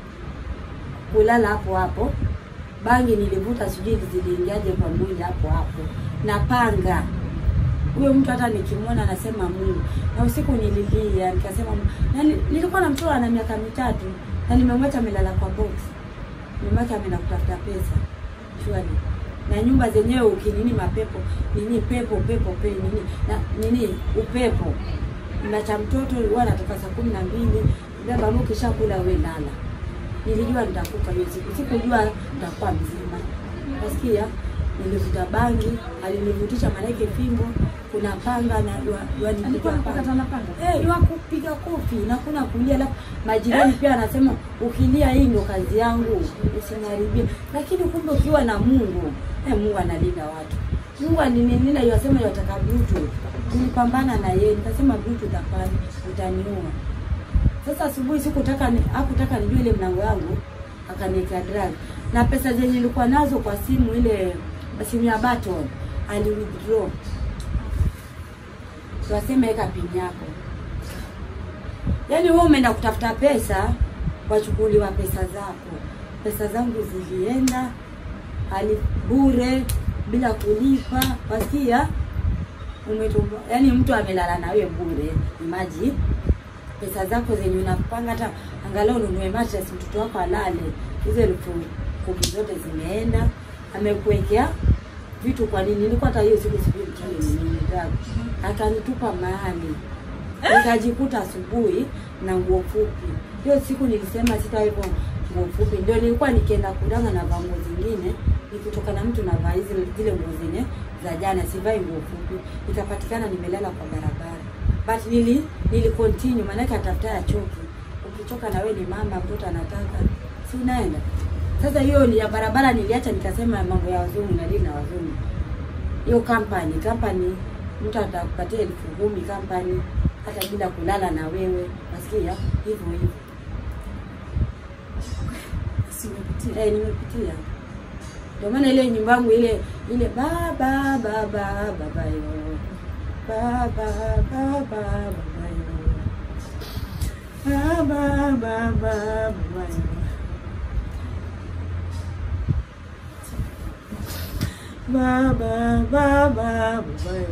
kulala hapo hapo bangi nilivuta sijui ziliingiaje kwa mwili hapo hapo na panga huyo mtu hata nikimwona anasema Mungu na usiku nililia nikasema na ni- nilikuwa na mtoto ana miaka mitatu na nimemwacha amelala kwa box nimemwacha ameenda kutafuta pesa shwari na nyumba zenyewe ukinini mapepo nini pepo pepo pe nini na nini upepo nacha mtoto huwa anatoka saa kumi na mbili baba mimi ukishakula we lala nilijua nitakufa hiyo siku sikujua nitakuwa mzima nasikia nilivuta bangi alinivutisha malaike fimbo kuna panga na ywa- ywa- Alikuwa anakukata na panga? Eh, ywa kupiga kofi na kuna kulia alafu majirani pia anasema ukilia hii ndo kazi yangu usiniharibie lakini kumbe ukiwa na Mungu eh, Mungu analinda watu Mungu alinilinda yasema yataka Bluetooth nilipambana na yeye nikasema Bluetooth hapana utaniua sasa asubuhi sikutaka ni, hakutaka nijue ile mlango yangu akaniwekea drug na pesa zenye nilikuwa nazo kwa simu ile simu ya Baton ali withdraw waseme weka pin yako yaani wewe umeenda kutafuta pesa wachukuliwa pesa zako pesa zangu zilienda ali bure bila kulipa wasikia umetumba yaani mtu amelala na wewe bure imaji pesa zako zenye unapanga hata angalau ununue mattress mtoto wako alale hizo elfu kumi zote zimeenda amekuwekea vitu kwa nini nilikuwa hata hiyo siku sijui mchele ni nini drug akanitupa mahali nikajikuta asubuhi na nguo fupi hiyo siku nilisema sitawekwa nguo fupi ndio nilikuwa nikienda kudanga na vaa nguo zingine nikitoka na mtu navaa hizi zile nguo zenye za jana sivai nguo fupi ikapatikana nimelala kwa barabara but nili nili continue maanake atafuta ya choki ukichoka na wewe ni mama mtoto anataka si unaenda sasa hiyo ni ya barabara niliacha nikasema mambo ya wazungu na dini na wazungu hiyo company company mtu atakupatia elfu kumi company hata bila kulala na wewe nasikia hivyo hivyo Si umepitia? eh, nimepitia ndio maana ile nyumba yangu ile ile baba baba baba yo baba baba baba yo baba baba baba yo baba baba baba yo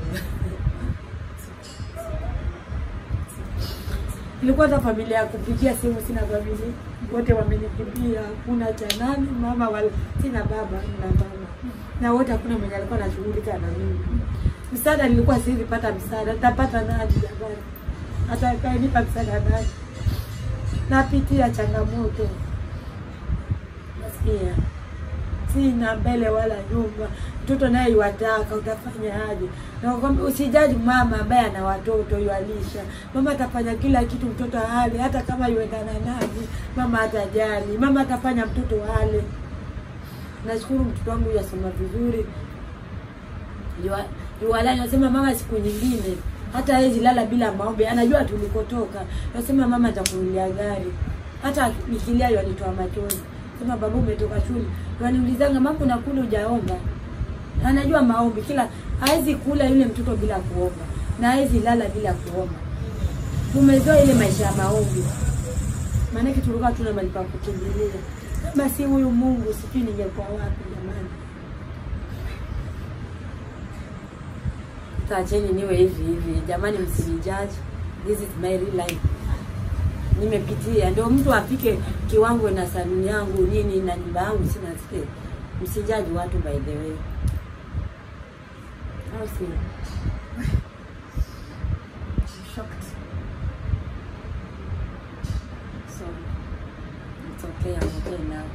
Nilikuwa hata familia ya kupigia simu sina familia, wote wamenikimbia, hakuna cha nani mama wala sina baba na mama, na wote hakuna mwenye alikuwa anashughulika na mimi. Msaada nilikuwa siwezi pata msaada, nitapata nani jamani? Atakayenipa msaada nani? Napitia changamoto, nasikia sina mbele wala nyuma, mtoto naye iwataka, utafanya aje? Na kwamba usijaji mama ambaye ana watoto yualisha, mama atafanya kila kitu mtoto ale, hata kama yuendana nani, mama atajali, mama atafanya mtoto ale. Nashukuru mtoto wangu yasoma vizuri, Yua- yuwalani nasema mama, siku nyingine hata hawezi lala bila maombi, anajua tulikotoka. Nasema mama, nitakununulia gari, hata nikilia yanitoa machozi. Sema baba, umetoka shule, waniulizanga mama, unakula hujaomba? Anajua maombi, kila hawezi kula yule mtoto bila kuomba na hawezi lala bila kuomba. Tumezoea ile maisha ya maombi, maanake tulikuwa tuna mahali pa kukimbilia. Kama si huyu Mungu, sijui ningekuwa wapi jamani. Sasa acheni niwe hivi hivi, jamani, msinijaji. This is my real life, nimepitia. Ndio mtu afike kiwango na saluni yangu nini na nyumba yangu sina sike, msijaji watu by the way, au si? shocked Sorry. It's okay, I'm okay now.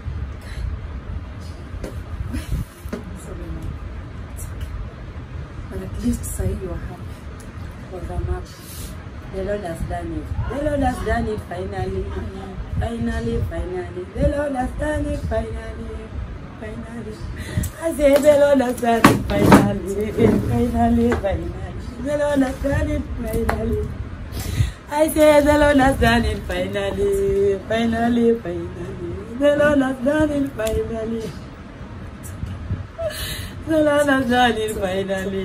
sorry mom it's okay but at least sasa hivi you are happy Because I'm up. The Lord has done it. The Lord has done it finally. Finally, finally. The Lord has done it finally. Finally. I say the Lord has done it finally. Finally, finally. The Lord has done it finally. I say the Lord has done it finally. Finally, finally. The Lord has done it finally. The Lord has done it finally.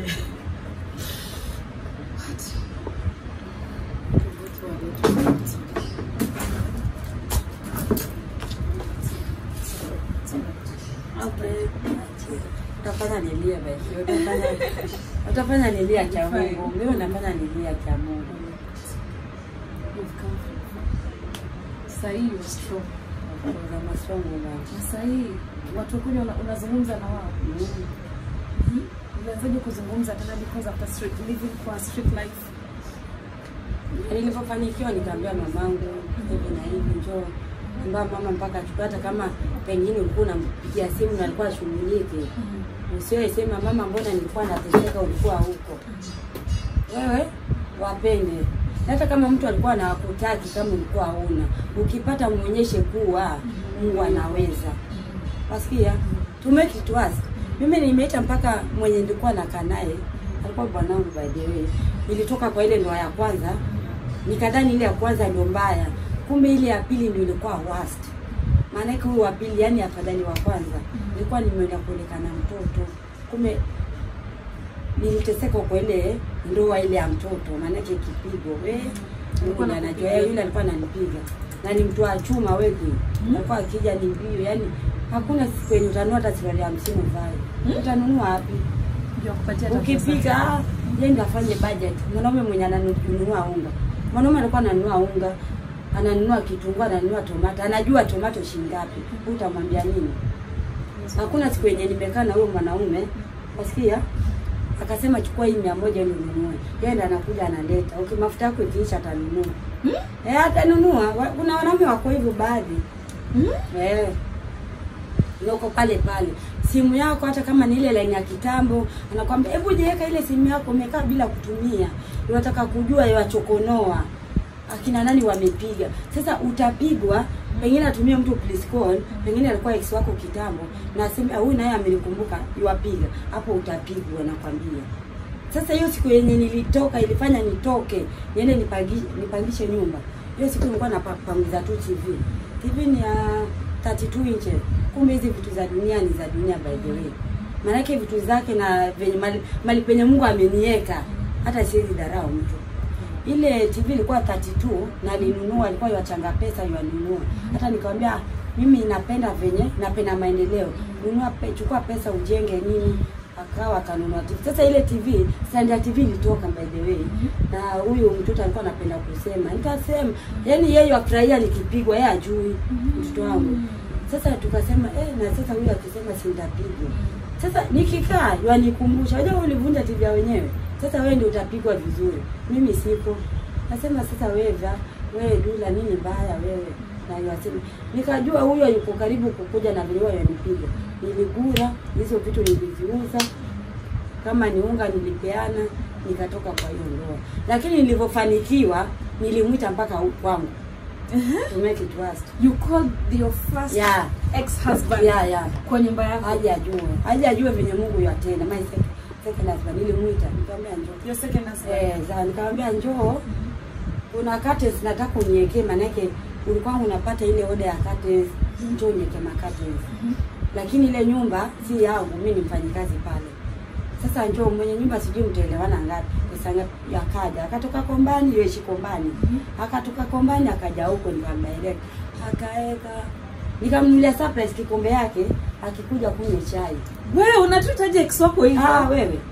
Okay. Utafanya nilia basi. Utafanya utafanya nilia cha Mungu. Mimi nafanya nilia cha Mungu. You've come from sasa hivi you are strong Because I'm a strong woman. na sasa hivi watu wakuja una- unazungumza na wao Mm. ulianzaje kuzungumza tena because after street living kwa street life Nilipofanikiwa nikaambia mamangu hivi na hivi, njoo ambia mama mpaka achukue, hata kama pengine ulikuwa unampigia simu na alikuwa ashughulike, usiwe sema mama, mbona nilikuwa nateseka, ulikuwa huko. Wewe wapende, Na hata kama mtu alikuwa anakutaki, kama ulikuwa hauna, ukipata muonyeshe kuwa Mungu anaweza. Wasikia? To make it worse. Mimi nimeita mpaka mwenye nilikuwa nakaa naye, alikuwa bwanangu by the way. Nilitoka kwa ile ndoa ya kwanza, nikadhani ile ya kwanza ndio mbaya. Kumbe ile ya pili ndio ilikuwa worst. Maana yake huyu wa pili, yani afadhali wa kwanza. Nilikuwa nimeenda kuonekana mtoto. Kumbe niliteseka kwa ile ndoa ile ya mtoto, maana yake kipigo we Mungu ndiye anajua. Yeye yule alikuwa ananipiga na ni mtu wa chuma wewe, alikuwa akija ni mbio, yani hakuna siku yenye utanunua hata suruali ya hamsini uvae. Utanunua wapi? ndio kupatia hata pesa. Ukipiga ah, yeye ndiye afanye budget. Mwanaume mwenye ananunua unga, mwanaume alikuwa ananunua unga, ananunua kitunguu, ananunua tomato, anajua tomato shilingi ngapi. Utamwambia nini? Hakuna siku yenye nimekaa na huyo mwanaume, wasikia akasema chukua hii mia moja ninunue. Yeye ndo anakuja analeta. Okay, mafuta yako ikiisha atanunua. Eh, atanunua. Wa- Kuna wanaume wako hivyo baadhi. Hmm? Eh. Yoko pale pale. Simu yako hata kama ni ile line ya kitambo, anakwambia hebu jiweka ile simu yako umekaa bila kutumia. Unataka kujua yawachokonoa. Akina nani wamepiga. Sasa utapigwa pengine atumie mtu please call, pengine alikuwa ex wako kitambo na aseme "Ah, huyu naye amenikumbuka, yuwapiga. Hapo utapigwa nakwambia. Sasa hiyo siku yenye nilitoka ilifanya nitoke niende nipangishe, nipangishe nyumba. Hiyo siku nilikuwa napangiza tu TV. TV ni ya 32 inches. Kumbe hizi vitu za dunia ni za dunia by the way. Maanake vitu zake na venye mali, mali penye Mungu ameniweka hata siwezi dharau mtu. Ile TV ilikuwa 32 na nilinunua, ilikuwa yachanga pesa yanunua. Hata nikamwambia "Ah, mimi napenda venye napenda maendeleo. Nunua pe, chukua pesa ujenge nini akawa akanunua TV. Sasa ile TV, stand ya TV ilitoka by the way. Na huyu mtoto alikuwa anapenda kusema. Nikasema, yani yeye afurahia nikipigwa, yeye ajui mtoto wangu. Sasa tukasema eh, na sasa huyu akisema sindapigwa. Sasa nikikaa yanikumbusha, unajua wewe ulivunja TV ya wenyewe. Sasa wewe ndio utapigwa vizuri. Mimi sipo. Nasema sasa wewe va, wewe dula nini baya wewe? Na yasema nikajua huyo yuko karibu kukuja na vile yanipiga. Niligura hizo vitu niliviuza. Kama ni unga nilipeana, nikatoka kwa hiyo ndoa. Lakini nilivyofanikiwa nilimwita mpaka huku kwangu. To make it worse. you called your first Yeah. ex-husband Yeah, yeah. kwa nyumba yako Aje ajue. Aje ajue venye Mungu yatenda. My second, second husband nilimwita, nikamwambia njoo. your second husband Eh, za nikamwambia njoo. Kuna curtains nataka uniwekee manake ulikuwa unapata ile order ya curtains, njoo uniweke ma curtains. Lakini ile nyumba si yangu, mimi ni mfanyikazi pale. Sasa njoo mwenye nyumba sijui mtaelewana ngapi. Pesa ngapi akaja. Akatoka Kombani, yeye Kombani. Akatoka Kombani akaja huko nikamdirect. Akaeka nikamnunulia surprise kikombe yake akikuja kunywa chai. wewe unatutaje ex wako hivyo Ah, wewe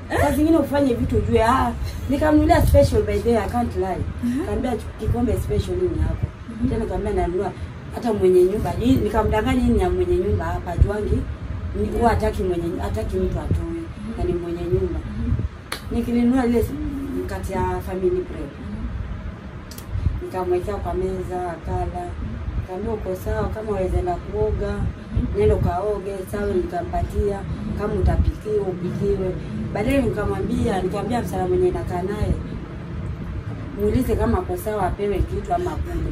saa zingine ufanye vitu ujue ah nikamnulia special by the way, I can't lie kaambia kikombe special hii hapo tena kaambia nanunua hata mwenye nyumba hii nikamdanganya hii ni ya mwenye nyumba hapa juangi ni huwa hataki mwenye hataki mtu atoe na ni mwenye nyumba nikilinunua ile mkate ya family bread nikamwekea kwa meza akala kaambia uko sawa kama wawezenda kuoga nenda ukaoge sawa nikampatia kama utapikiwa upikiwe baadaye nikamwambia nikamwambia msala mwenye nakaa naye muulize kama ako sawa apewe kitu ama kule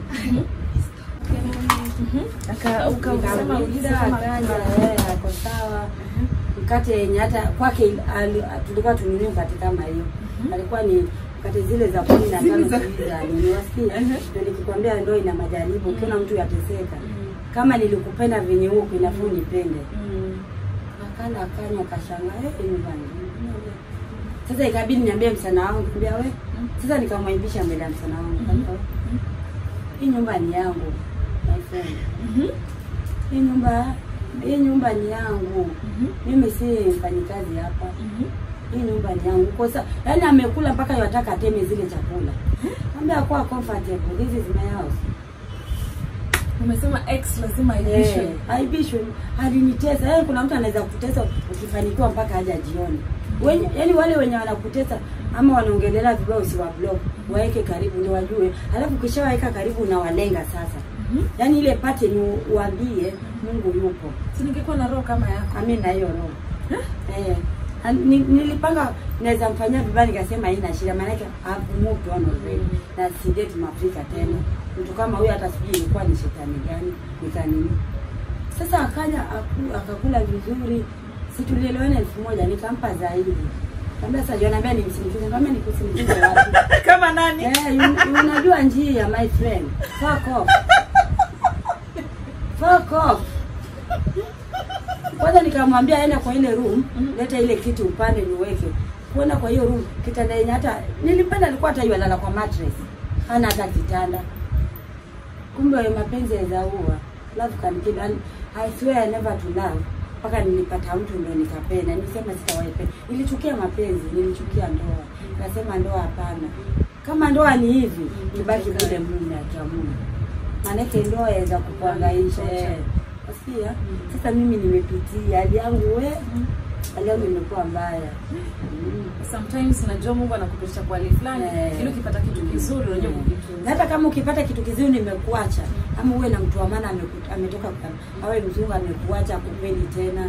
Aka ukasema ulize Nikamuuliza, kama akaja eh, ako sawa mkate yenye hata kwake ali- tulikuwa tununue mkate kama hiyo alikuwa ni mkate zile za kumi na tano Zile za- sijui za nini wasikia ndio nikikwambia ndo ina majaribu ukiona mtu yateseka kama nilikupenda venye huko inafaa unipende Mm. akala akanywa akashangaa eh, nyumbani sasa ikabidi niambie msana wangu niambia we sasa nikamwaibisha mbele ya msana wangu Nikamwambia, hii nyumba ni yangu my friend Mhm. hii nyumba hii nyumba ni yangu Mhm. mimi si mfanyikazi hapa Mhm. hii nyumba ni yangu kwa sababu yani amekula mpaka yataka ateme zile chakula ambia kwa comfortable this is my house Umesema ex lazima aibishwe. Eh, aibishwe alinitesa yaani kuna mtu anaweza kutesa ukifanikiwa mpaka haja jioni wenye yani wale wenye wanakutesa ama wanaongelea vibaya usiwa block waweke karibu ndio wajue alafu ukishawaweka karibu unawalenga sasa Mhm. yaani ile pate ni uambie Mungu yupo Si ningekuwa na roho kama yako. Ami na hiyo roho. Eh. na ni- Nilipanga naweza mfanyia vibaya nikasema haina shida maana yake I've moved on already. Mm. Na si date Mwafrika tena. Mtu kama huyu hata sijui ilikuwa ni shetani gani nikanini. Sasa akaja aku- akakula vizuri. Si tulielewana elfu moja nikampa zaidi. Kaambia sasa John ambia nimsindikize. Kaambia nikusindikize wapi? Kama nani? Eh, you- unajua njia my friend. Fuck off. Fuck off. Kwanza nikamwambia aende kwa ile room, leta ile kiti upande niweke. Kuenda kwa hiyo room, kitanda yenye hata nilipenda alikuwa hata yalala kwa mattress. Hana hata kitanda. Kumbe mapenzi yazaua. Love can kill. And I swear never to love. Mpaka nilipata mtu ndo nikapenda. Nilisema sitawaipenda. Nilichukia mapenzi, nilichukia ndoa. Nasema ndoa hapana. Kama ndoa ni hivi, ibaki vile mume akiamua. Maanake ndoa yaweza kukuangaisha. Eh. Wasikia? Sasa mimi nimepitia hali yangu we, hali yangu imekuwa mbaya. Mm. Sometimes najua Mungu anakupitisha kwa hali fulani Eh. ili ukipata kitu kizuri unajua Na kukitunza. hata kama ukipata kitu kizuri nimekuacha, ama uwe na mtu wa maana ameku- ametoka kwa- awe mzungu amekuacha akupendi tena,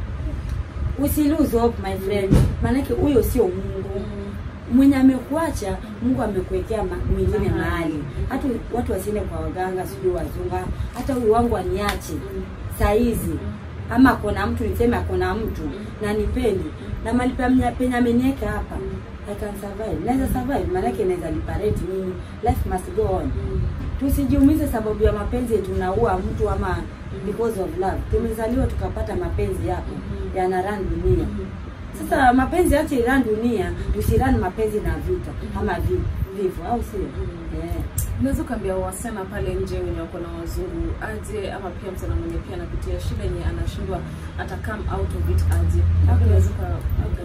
usi lose hope my friend, maanake huyo sio Mungu mwenye amekuacha. Mungu amekuwekea ma- mwingine Mahali. mahali, hata watu wasiende kwa waganga, sijui wazunga, hata huyu wangu aniache saa hizi ama akona mtu niseme akona mtu na nipendi na mali pamnya- penye ameniweka hapa I can survive. Naweza survive maanake naweza liparate mimi. Life must go on. Tusijiumize sababu ya mapenzi tunaua mtu ama because of love. Tumezaliwa tukapata mapenzi yapo yana run dunia. Sasa mapenzi ache iran dunia, tusirani mapenzi na vita ama vi- vifo au sio? Yeah. Unaweza ukaambia wasichana pale nje wenye wako na wazungu aje, ama pia msichana mwenye pia anapitia shida yenye anashindwa ata come out of it aje. Labda unaweza uka-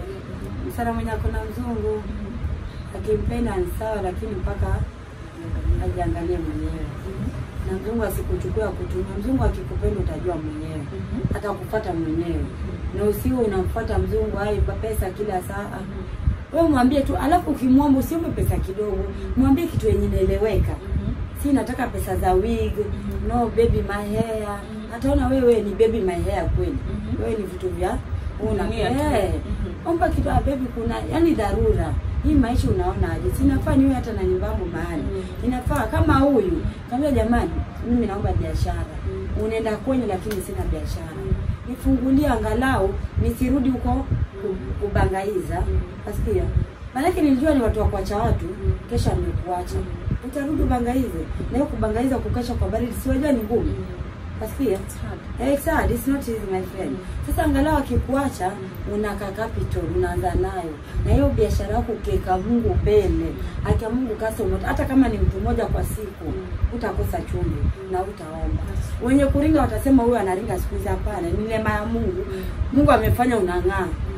Msana mwenye akona mzungu akimpenda ni sawa, lakini mpaka ajiangalie mwenyewe na mzungu asikuchukua kutumia. Mzungu akikupenda utajua mwenyewe, atakupata mwenyewe, na usiwe unamfuata mzungu ai pa pesa kila saa. Wewe mwambie tu, alafu ukimwomba usiombe pesa kidogo, mwambie kitu yenye inaeleweka. Si nataka pesa za wig, no baby my hair. Ataona wewe ni baby my hair kweli. Mhm. Wewe ni vitu vya una Dunia tu. eh, Mhm. omba kitu ah, baby, kuna yani dharura hii maisha unaona aje? Sinafaa niwe hata na nyumbangu mahali Mhm. inafaa kama huyu kaambia, jamani, mimi naomba biashara. Mhm. Unaenda kwenye, lakini sina biashara, Mhm. nifungulie angalau nisirudi huko ku- kubangaiza. Asikia maanake nilijua ni watu wa kuacha watu, kesha nimekuacha, utarudi ubangaize. Na hiyo kubangaiza, kukesha kwa baridi, siwajua ni ngumu. Asikia It's hard. Eh, it's hard, it's not easy my friend. Sasa angalau akikuacha unaka capital unaanza nayo. Na hiyo biashara yako ukiweka Mungu mbele, akia Mungu kasa umoto. Hata kama ni mtu mmoja kwa siku, utakosa chumvi na utaomba. Wenye kuringa watasema huyu anaringa siku hizi hapana, ni neema ya Mungu. Mungu amefanya unang'aa.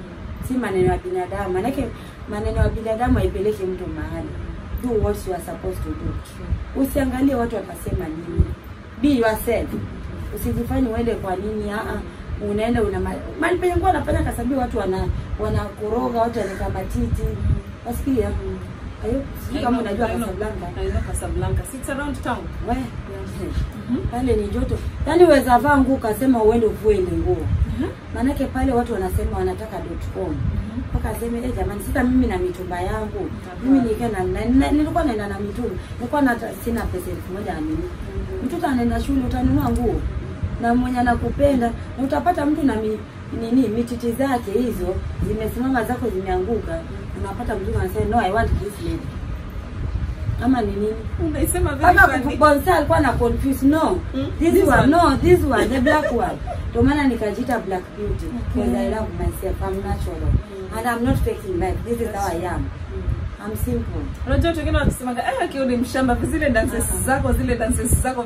si maneno ya binadamu manake maneno ya binadamu haipeleki mtu mahali do what you are supposed to do usiangalie watu watasema nini be yourself usijifanye uende kwa nini aa unaenda una ma- mali penye kuwa anafanya kasabi watu wana wanakoroga watu wanaweka matiti wasikia ayo sijui kama unajua Casablanca I know Casablanca. Sits around town. we pale ni joto yaani uweza vaa nguo ukasema uende uvue ile nguo maanake pale watu wanasema wanataka .com mpaka aseme eh, jamani sasa mimi na mitumba yangu mimi nikaa na, na, na, nilikuwa naenda na mitumba nilikuwa na sina pesa elfu moja na nini mtoto anaenda shule utanunua nguo na mwenye anakupenda na utapata mtu na mi, nini mititi zake hizo zimesimama zako zimeanguka unapata mtu anasema no i want this lady ama ni nini Unaisema very mpaka funny. bonsa alikuwa na confuse no Mm, this, this one, one. no this one the black one ndio maana nikajiita black beauty because i love myself i'm natural and i'm not faking life this is how i am i'm simple Unajua watu wengine wakisemaga eh, akiwa ni mshamba zile dances zako zile dances zako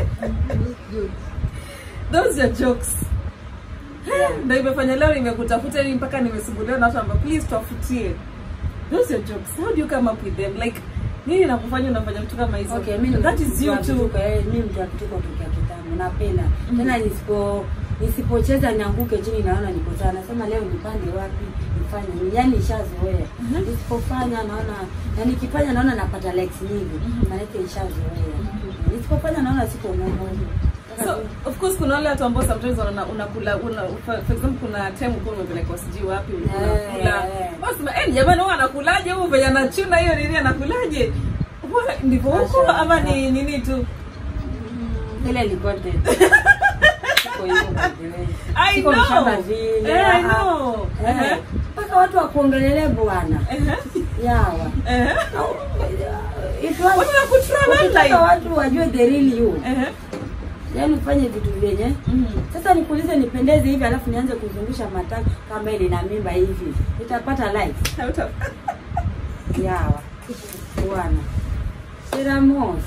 those are jokes ndio imefanya leo nimekutafuta ili mpaka nimesumbuliwa na watu ambao please tuwafutie those are jokes how do you come up with them like nini nakufanya unafanya vitu kama hizo okay mimi that is you too mimi mtu wa kituko tokea kitambo napenda tena nisipo nisipocheza nianguke chini naona niko sawa nasema leo nipande wapi nifanye nini yani nishazoea nisipofanya naona na nikifanya naona napata likes nyingi maanake nishazoea nisipofanya naona siko normal so of course kuna wale watu ambao sometimes wana unakula una, for for example kuna time uko umepelekwa sijui wapi unakula Eh. basi eh jamani huwa anakulaje huyu venye anachuna hiyo nini anakulaje Huwa ndivyo huko Asha. ama ni nini tu ile ni content Siko hivyo by the way. I Siko know. mshamba vile Eh, I ah, know. eh. Eh. mpaka watu wakuongelele bwana Ehe. yawa Ehe. It was- Watu wakutroll ukitaka online. watu wajue the real you Ehe. yaani ufanye vitu vyenye Mhm. sasa nikuulize nipendeze hivi alafu nianze kuzungusha mataka kama ile na mimba hivi nitapata like Hauta- yawa bwana Seramos.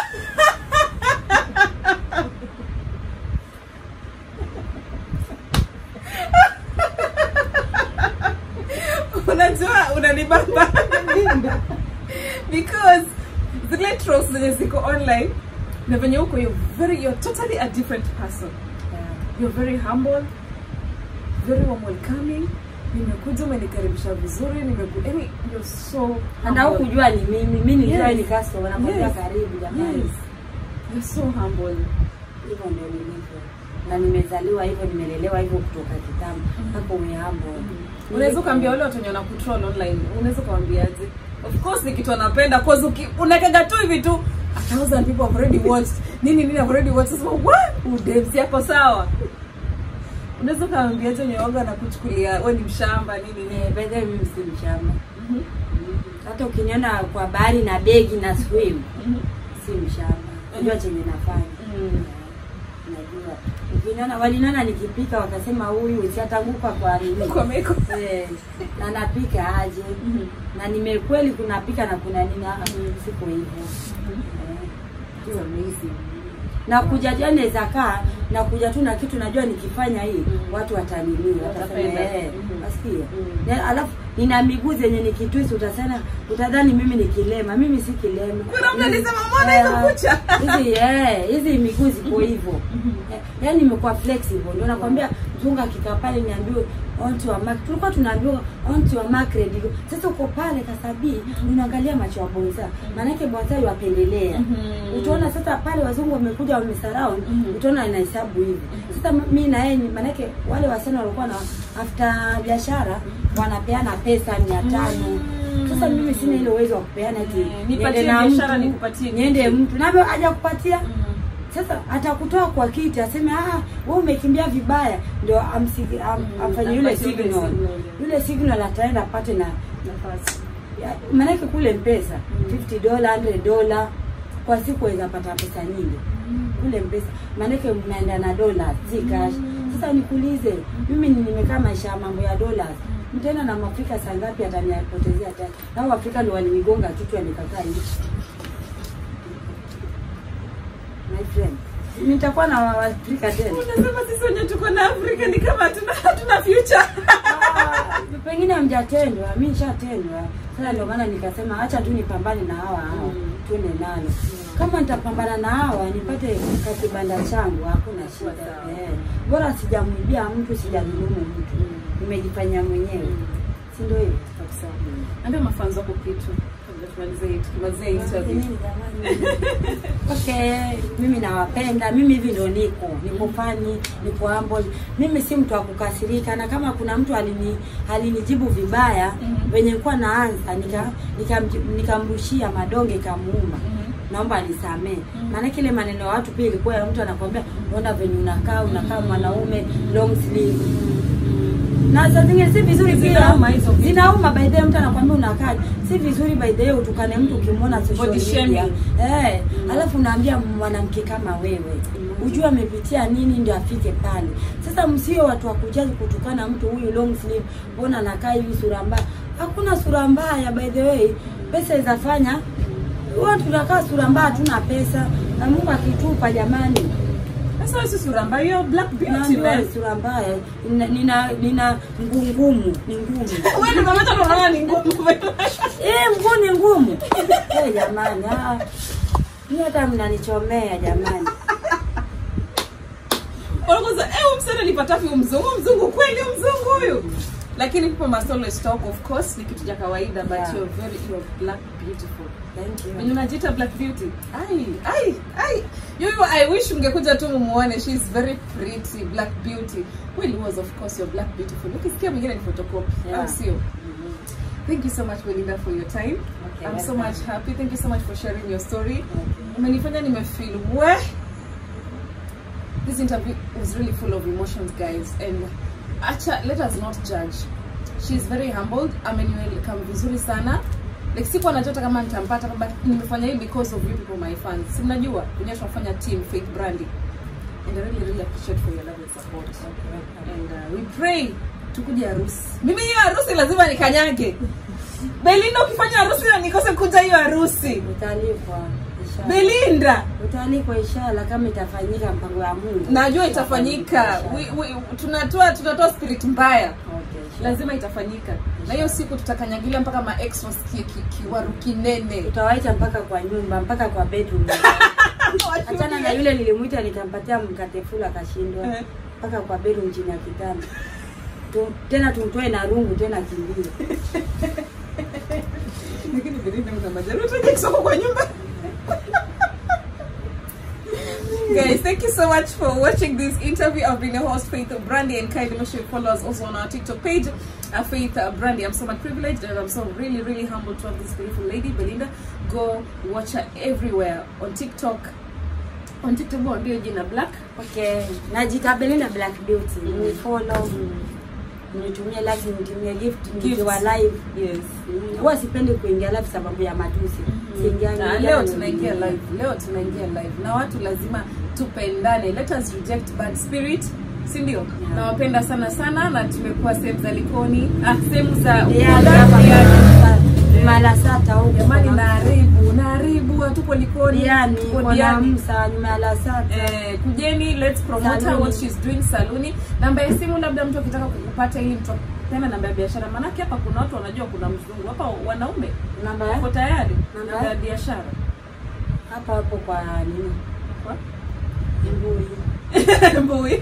unajua unanibamba because zile trolls zenye ziko online na venye huko you're very you're totally a different person you're very humble very warm welcoming nimekuja umenikaribisha vizuri nimeku yani you're so Hata humble. hukujua ni mimi, mimi nilijua Yes. ni customer nakwambia Yes. karibu jamani. yes you're so humble Hivyo ndio nilivyo. Na nimezaliwa hivyo, nimelelewa hivyo kutoka kitambo mpaka umeambo. unaweza ukaambia wale watu wenye wanakutroll online unaweza ukawaambiaje of course ni kitu anapenda cause uki- unakaga tu hivi tu a thousand people have already watched nini nini have already watched sasa what udemsi yako sawa unaweza ukawaambiaje wenye waga anakuchukulia wewe ni mshamba nini nini Eh, by the way mimi si mshamba. Hata ukiniona kwa bahari na begi na swim, si mshamba. Najua chenye nafanya. Mm. Najua. Ukiniona waliniona nikipika wakasema huyu siatanguka kwa nini? kwa meko Eh, na napika aje? Na nimekweli kunapika na kuna nini? Ah, siko hivyo. Eh, hiyo rahisi. na kuja jana naweza kaa na kuja tu na kitu najua nikifanya hii Mm. watu watanini watasema Watapenda. eh Mhm. wasikia Mm. Na alafu nina miguu zenye nikitwisi utasema utadhani mimi ni kilema mimi si kilema Kuna mtu Hizi- alisema, "Mbona hizo eh, kucha?" hizi eh hizi miguu ziko hivyo Eh, yaani nimekuwa flexible ndio nakwambia mzungu akikaa pale niambiwe onto wa mark tulikuwa tunaambiwa onto wa mark ready sasa uko pale kasabii unaangalia macho ya bonza maanake bonza yapendelea Mhm. utaona sasa pale wazungu wamekuja wamesurround Mhm. utaona inahesabu hivi sasa mi na yeye ni- maanake wale wasichana walikuwa na after biashara wanapeana pesa mia tano sasa mimi sina ile uwezo wa kupeana eti Mm, nipatie niende na biashara, mtu, nikupatie niende kitu. mtu navyo haja kupatia Mm. sasa atakutoa kwa kiti aseme ah wewe umekimbia vibaya ndio amsigi- am, Mm, afanye yule apatie yule signal signal. yule signal ataenda apate na Nafasi. ya- maanake kule mpesa Mm. 50 dola 100 dola kwa siku waweza pata pesa nyingi kule mpesa maanake mnaenda na dola si cash sasa nikuulize mimi ni- nimekaa maisha ya mambo ya dola mtaenda na mwafrika saa ngapi ataniapotezea tani nao afrika ndio walinigonga kichwa nikakaa hivi my friend nitakuwa na waafrika tena unasema sisi wenye tuko na afrika ni kama hatuna hatuna future Ah, pengine hamjatendwa, mi nishatendwa. Sasa ndio maana nikasema acha tu nipambane na hawa hawa, Mm. tuende nalo. Kama nitapambana na hawa nipate kakibanda changu, hakuna shida. Sawa. Eh, bora sijamwibia mtu, sijadhulumu mtu, nimejifanyia mwenyewe, si ndio hivyo? Kabisa. Ambia mafanzo wako kitu kabla tumalize hii tukimalize hii interview. Okay, mimi nawapenda, mimi hivi ndo niko niko fani, niko humble. Mimi si mtu wa kukasirika, na kama kuna mtu alini alinijibu vibaya Mhm. venye nilikuwa naanza nika nikamji- nikamrushia madonge kamuuma, Mhm. naomba anisamee. Mhm. Maana kile maneno ya watu pia ilikuwa ya mtu anakwambia, ona venye unakaa unakaa mwanaume long sleeve na saa zingine si vizuri pia Zinauma hizo vitu. zinauma by the way, mtu anakwambia unakaa si vizuri by the way, utukane mtu ukimwona social Body media shaming. eh, Mm. alafu unaambia mwanamke kama wewe ujue amepitia nini ndio afike pale. Sasa msio watu wa kujaji kutukana mtu huyu long sleeve, mbona anakaa hivi sura mbaya. Hakuna sura mbaya by the way, pesa izafanya huwa tunakaa sura mbaya, hatuna pesa na Mungu akitupa jamani Sasa wewe si sura mbaya, you're black beauty Naambiwa man. sura mbaya, nina nina, nina mguu ngumu, ni ngumu. Wewe ndio mama tano unaona ni ngumu. Eh, mguu ni ngumu. Eh, jamani, ah. Ni hata mnanichomea jamani. Wanakuza, eh, huyu msichana alipata wapi huyu mzungu? Huyu Mzungu kweli huyu mzungu huyu. Lakini people must always talk of course ni kitu cha kawaida but Yeah. you're very you're black beautiful. Thank Wenye you. unajiita black beauty. Ai, ai, ai. You, you I wish mngekuja tu mumuone. She's very pretty black beauty. Well, was of course you're black beautiful. Ukisikia mwingine ni photocopy. Yeah. Au sio? Thank you so much Belinda for your time. Okay, I'm so welcome. much happy. Thank you so much for sharing your story. Okay. Umenifanya nimefeel we. This interview was really full of emotions guys and acha let us not judge. She's very humbled. Ameniwelcome vizuri sana. Like sikuwa najua hata kama nitampata but nimefanya hii because of you people my fans. Si mnajua wenyewe tunafanya team Faith Brandi. And I really really appreciate for your love and support. And uh, we pray tukuje harusi. Mimi hiyo harusi lazima nikanyage. Belinda ukifanya harusi na nikose kuja hiyo harusi. Utalipwa inshallah. Belinda Utalipwa inshallah kama itafanyika mpango ya Mungu. najua itafanyika. We, we, tunatoa tunatoa spirit mbaya. Okay. Lazima itafanyika. Na hiyo siku tutakanyagilia mpaka ma ex wasikie ki- kiwaru kinene. Tutawaita mpaka kwa nyumba, mpaka kwa bedroom. Achana na yule nilimuita nikampatia mkate full akashindwa. Eh. Mpaka kwa bedroom chini ya kitanda. Tu, tena tumtoe na rungu tena kimbie. Lakini Belinda una majaruo utaje kusoko kwa nyumba. Guys, thank you so much for watching this interview. I've been your host, Faith Brandy, and kindly make sure you follow us also on our TikTok page, uh, Faith uh, Brandy. I'm so much privileged and I'm so really, really humbled to have this beautiful lady, Belinda. Go watch her everywhere on TikTok. On TikTok, ndio jina Black. Okay, najita Belinda Black Beauty. Ni follow, nitumie like, nitumie gift, nikiwa live. Yes. Mm, Huwa sipendi kuingia live sababu ya matusi. Siingiangi Na ingia leo ni- tunaingia live leo tunaingia live na watu lazima tupendane let us reject bad spirit si ndio nawapenda sana sana na tumekuwa sehemu za likoni ah, sehemu za Yeah, Ukunda, hapa Diani. Malasata huko. jamani kuna- naharibu naharibu hatupo likoni Diani, tupo kuna Diani. Msa, nyuma ya Lasata. Eh, kujeni let's promote her Saluni. what she's doing saluni namba ya simu labda mtu akitaka kukupata ili mtu tena namba ya biashara maanake hapa kuna watu wanajua kuna mzungu hapa wanaume Namba wako ya- tayari Namba namba ya ya- biashara hapa hapo kwa nini? Kwa? Mbui. Mbui.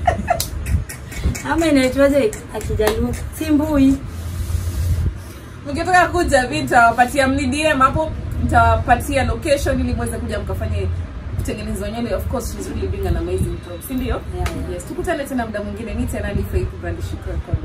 Ama inaitwaje akijaluo? Si mbui. mkitaka kuja mi nitawapatia mni DM hapo nitawapatia location ili mweze kuja mkafanye kutengenezwa nywele of course she's really doing an amazing job si ndio Yeah, yeah. yes tukutane tena muda mwingine ni tena ni Faith Brand Shukran kwa